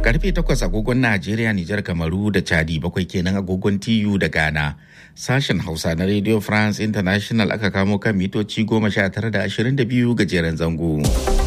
Karfe takwas agogon Najeriya, Nijar, Kamaru da Chadi bakwai kenan agogon TU da Ghana. Sashen Hausa na Radio France International aka kamo kan mitoci goma sha tara da ashirin da biyu gajeren zango.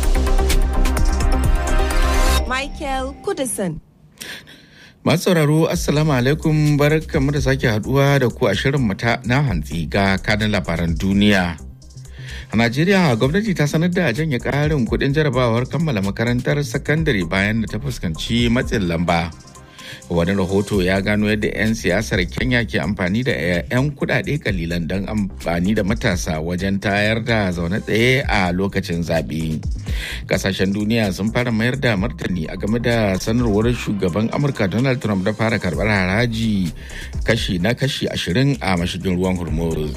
Michael Kudison. Masu sauraro Assalamu alaikum barkamu da sake haduwa da ku a shirin mata na hantsi ga kanin labaran duniya. A Najeriya gwamnati ta sanar da janye ƙarin kuɗin jarabawar kammala makarantar sakandare bayan da ta fuskanci matsin lamba. Wani rahoto ya gano yadda 'yan siyasar Kenya ke amfani da 'yan kuɗaɗe kalilan don amfani da matasa wajen tayar da zaune tsaye a lokacin zaɓe. Kasashen duniya sun fara mayar da martani a game da sanarwar shugaban Amurka Donald Trump da fara karɓar haraji kashi na kashi ashirin a mashigin ruwan Hormuz.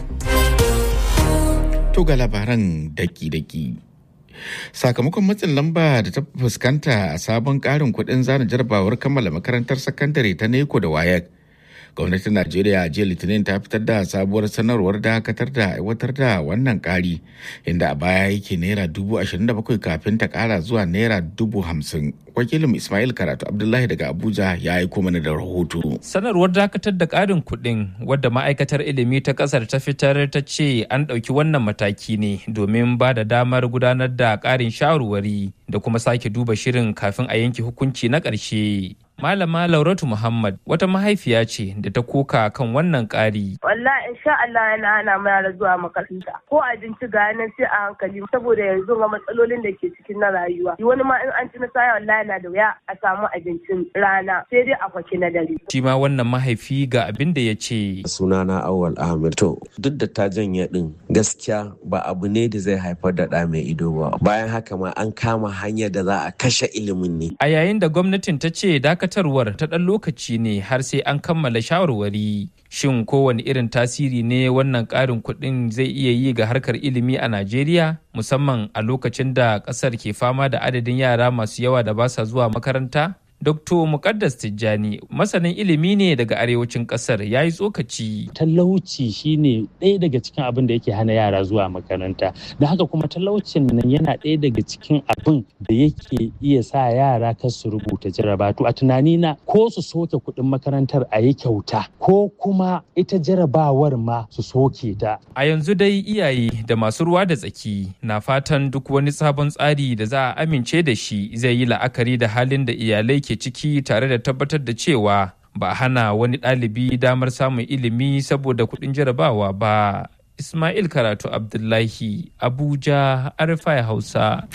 To ga labaran daki-daki. Sakamakon matsin lamba da ta fuskanta a sabon karin kuɗin zana jarabawar kammala makarantar sakandare ta Neko da Wayek. Gwamnatin Najeriya jiya Litinin ta fitar da sabuwar sanarwar dakatar da aiwatar da wannan ƙari inda a baya yake naira dubu ashirin da bakwai kafin ta ƙara zuwa naira dubu hamsin. Wakilin Ismail Karatu Abdullahi daga Abuja ya aiko mana da rahoto. Sanarwar dakatar da ƙarin kuɗin wadda ma'aikatar ilimi ta ƙasar ta fitar ta ce an ɗauki wannan mataki ne domin ba da damar gudanar da ƙarin shawarwari da kuma sake duba shirin kafin a yanke hukunci na ƙarshe. Malama Lauratu Muhammad wata mahaifiya ce da ta koka kan wannan ƙari. Wallahi insha Allah yana hana mu yara zuwa makaranta. Ko abinci ga nan sai a hankali saboda yanzu ga matsalolin da ke cikin na rayuwa. Wani ma in an ci nasara wallahi na da wuya a samu abincin rana sai dai a kwaki na dare. Shi ma wannan mahaifi ga abin da ya ce. Sunana Awal Ahmed. To duk da ta janye din gaskiya ba abu ne da zai haifar da ɗa mai ido ba. Bayan haka ma an kama hanyar da za a kashe ilimin ne. A yayin da gwamnatin ta ce dakatarwar ta ɗan lokaci ne har sai an kammala shawarwari. Shin kowane irin tasiri ne wannan ƙarin kuɗin zai iya yi ga harkar ilimi a Najeriya? Musamman a lokacin da ƙasar ke fama da adadin yara masu yawa da ba sa zuwa makaranta? Dr. Mukaddas Tijjani masanin ilimi ne daga arewacin kasar ya yi tsokaci. Talauci shine ɗaya daga cikin abin da yake hana yara zuwa makaranta. Da haka kuma talaucin nan yana ɗaya daga cikin abin da yake iya sa yara kar su rubuta jarabatu. A tunani na ko su soke kuɗin makarantar a yi kyauta ko kuma ita jarabawar ma su soke ta. A yanzu dai iyaye da masu ruwa da tsaki na fatan duk wani sabon tsari da za a amince da shi zai yi la'akari da halin da iyalai ke ciki tare da tabbatar da cewa ba a hana wani ɗalibi damar samun ilimi saboda kuɗin jarabawa ba. Ismail Karatu Abdullahi, Abuja, Arifai Hausa.